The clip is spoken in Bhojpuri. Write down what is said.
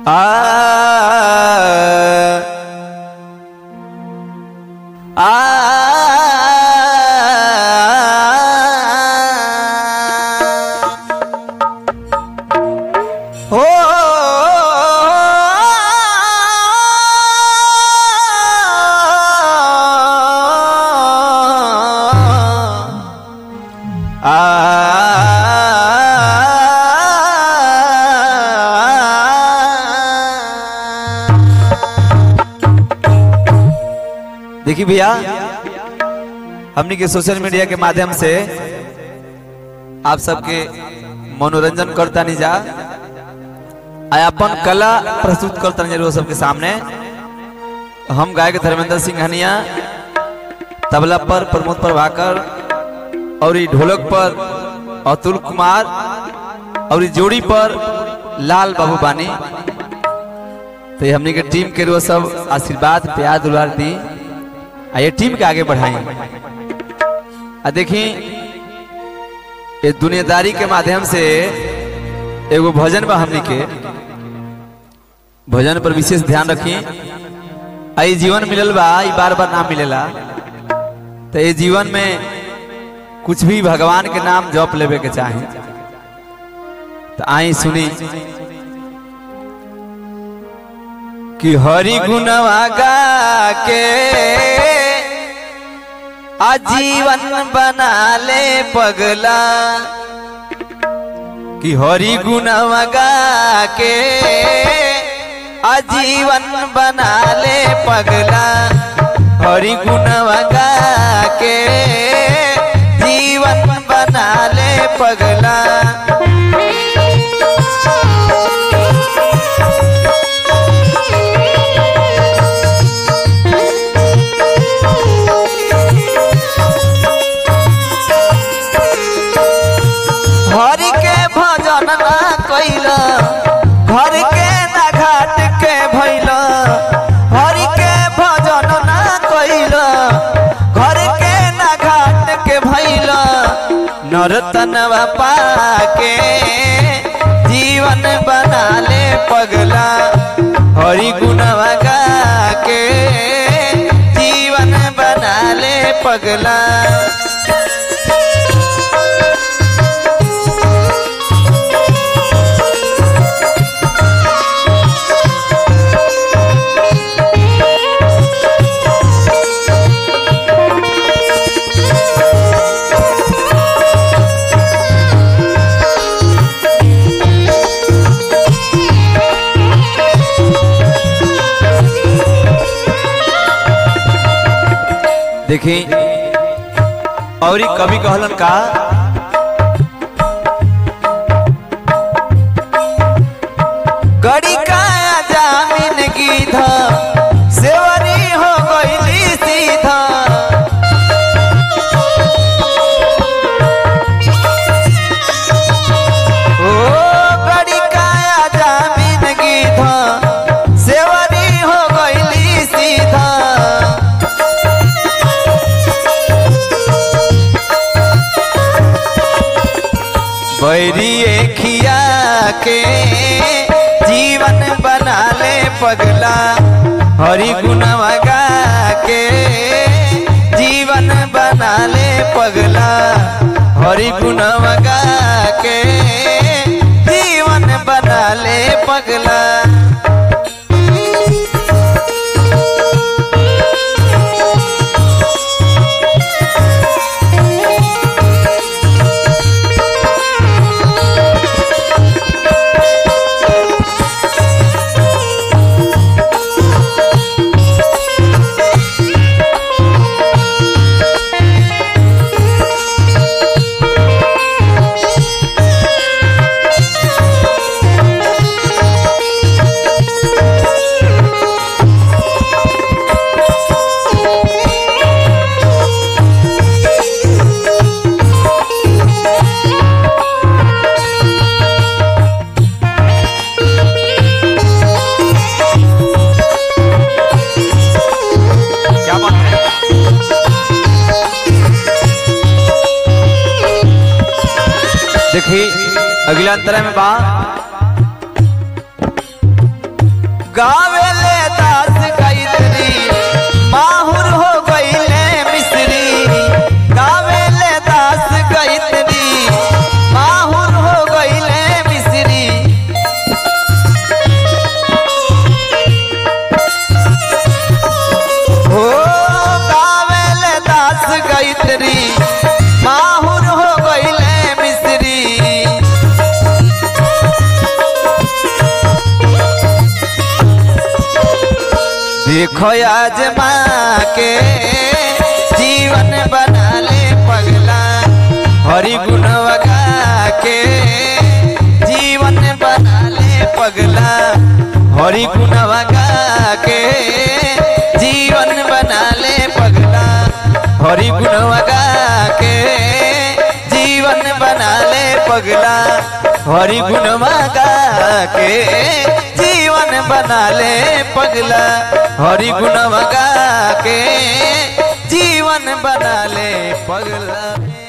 हो देखिए भैया हमने के सोशल मीडिया के माध्यम से आप सबके मनोरंजन करता नहीं जा आ अपन कला प्रस्तुत करता नहीं जरूर सबके सामने हम गायक धर्मेंद्र सिंह हनिया तबला पर प्रमोद प्रभाकर और ई ढोलक पर अतुल कुमार और ई जोड़ी पर लाल बाबू बानी तो ये हमने के टीम के रो सब आशीर्वाद प्यार दुलार दी आ ये टीम के आगे बढ़ाई आ देखी ये दुनियादारी के माध्यम से एगो भजन बा हमनी के भजन पर विशेष ध्यान रखी आई जीवन मिलल बा ई बार बार ना मिलेला तो ये जीवन में कुछ भी भगवान के नाम जप लेवे के चाहे तो आई सुनी कि हरि गुणवा गा के आजीवन बना ले पगला कि हरि गुणवा गा के आजीवन बना ले पगला हरि गुणवा गा के जीवन बना ले पगला हरि के भजन ना कैल घर के ना घाट के भैल हरि के भजन ना कैल घर के ना घाट के भैल नरतनवा पाके जीवन बना ले पगला हरि गुणवा गा के जीवन बना ले पगला देखी और ई कवि कहलन का गड़ी काया जामीन गीध सेवरी हो गईली सीधा ओ गड़ी काया जामीन गीध सेवरी हो गईली सीधा बैरिए खिया के जीवन बना ले पगला हरि गुणवा गा के जीवन बना ले पगला हरि गुणवा गा के जीवन बना ले पगला क्या बात है देखी अगला अंतरा में बा गावेले दास गायत्री माहुर हो गईले मिश्री गावेले दास गायत्री माहुर हो गईले मिश्री हो गावेले दास गायत्री माहुर हो गईले मिश्री देखो आज माँ के जीवन बना ले पगला हरि गुण गा के जीवन बना ले पगला हरि गुण गा के जीवन बना ले पगला हरि गुण गा के जीवन बना ले पगला हरि गुण गा के जीवन बना ले पगला हरि गुण गा के जीवन बना ले पगला